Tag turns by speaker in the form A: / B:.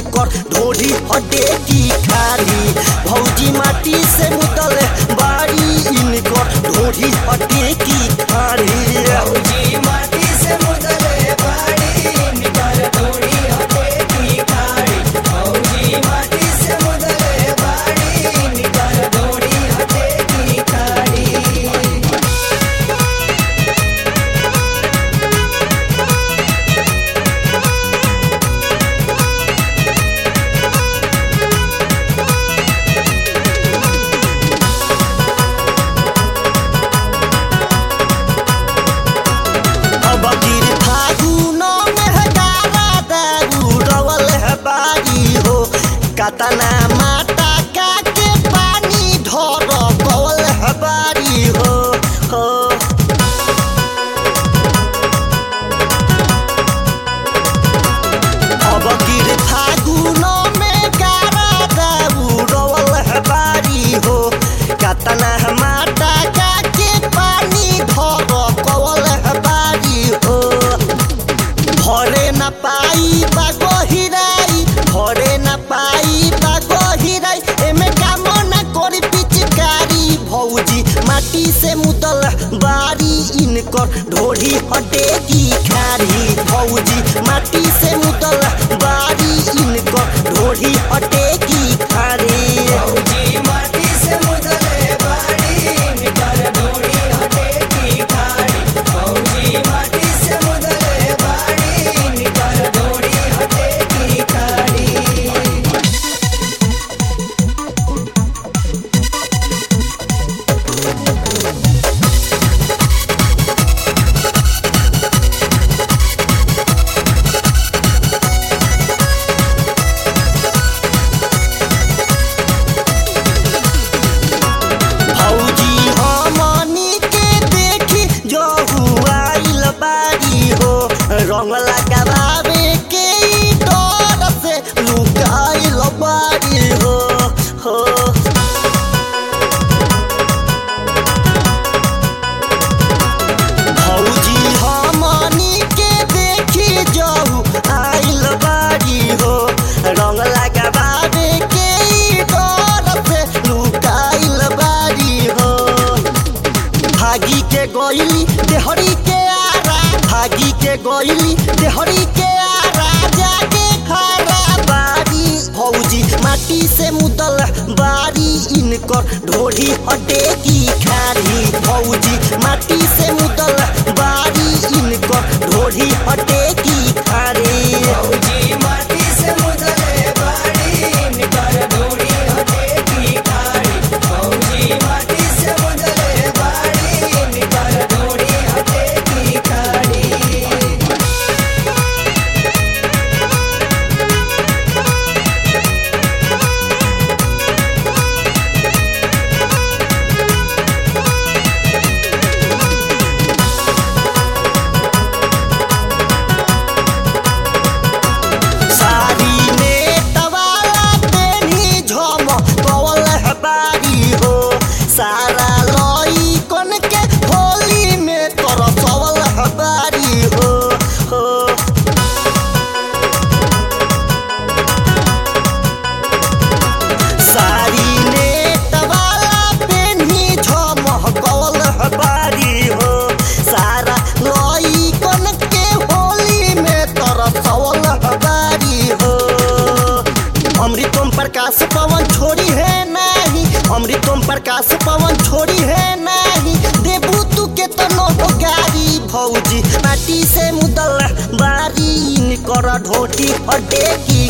A: इनकर ढोरी हटे की खारी भौजी माटी से मुदल बाड़ी इनकर ढोरी हटे की खारी
B: भौजी माटी से मुदले बाड़ी निकर थोड़ी हटे की खाड़ी भौजी माटी से मुदले बाड़ी निकर थोड़ी हटे की खाड़ी
A: अब गिर फागुन में हजारा दारू रवल है बारी हो कतना माता का के पानी ढोर कवल है बारी हो हो अब गिर फागुन में गारा दारू रवल है बारी हो कतना माता का के पानी ढोर कवल है बारी हो भरे न पाई बागो हिराई भरे न पाई बागो हिराई एमे काम न करी पिचकारी भौजी माटी से मुदल बारी इनकर ढोरी हटे की खारी भौजी माटी से मुदल बारी इनकर ढोरी हटे की खारी
B: भौजी माटी से मुदले बाड़ी निकर थोड़ी हटे की खाड़ी भौजी माटी से मुदले बाड़ी निकर थोड़ी हटे की खाड़ी
A: भौजी हमनी के देखी जो हुआइल बारी हो रंग लगावे के ई डर से लुकाइल बारी हो हो भौजी हमनी के देखी जो आइल बारी हो रंग लगावे के ई डर से लुकाइल बारी हो भागी के गईली देहरी के आरा भागी के गईली देहरी के आरा जाके खारा बारी भौजी माटी से मुदल बारी इनकर ढोरी हटे की खारी भौजी माटी से मुदल बारी इनकर ढोरी हटे की खारी
B: भौजी माटी से मुदले बाड़ी निकर थोड़ी हटे की खाड़ी भौजी माटी से मुदले बाड़ी निकर थोड़ी हटे की खाड़ी
A: सारी नेट वाला तेनी झम कवल है बारी हो सारा लई कन के होली में तोर सवल है बारी हो हो सारी नेट वाला पेन्ही झम कवल है बारी हो सारा लई कन के होली में तोर सवल है बारी हो अमृतम प्रकाश पवन छोड़ी है नहीं अमृतम प्रकाश पवन छोड़ी है नहीं देबू तू के तनो हो गारी भौजी माटी से मुदल बारी कर ढोटी हटे की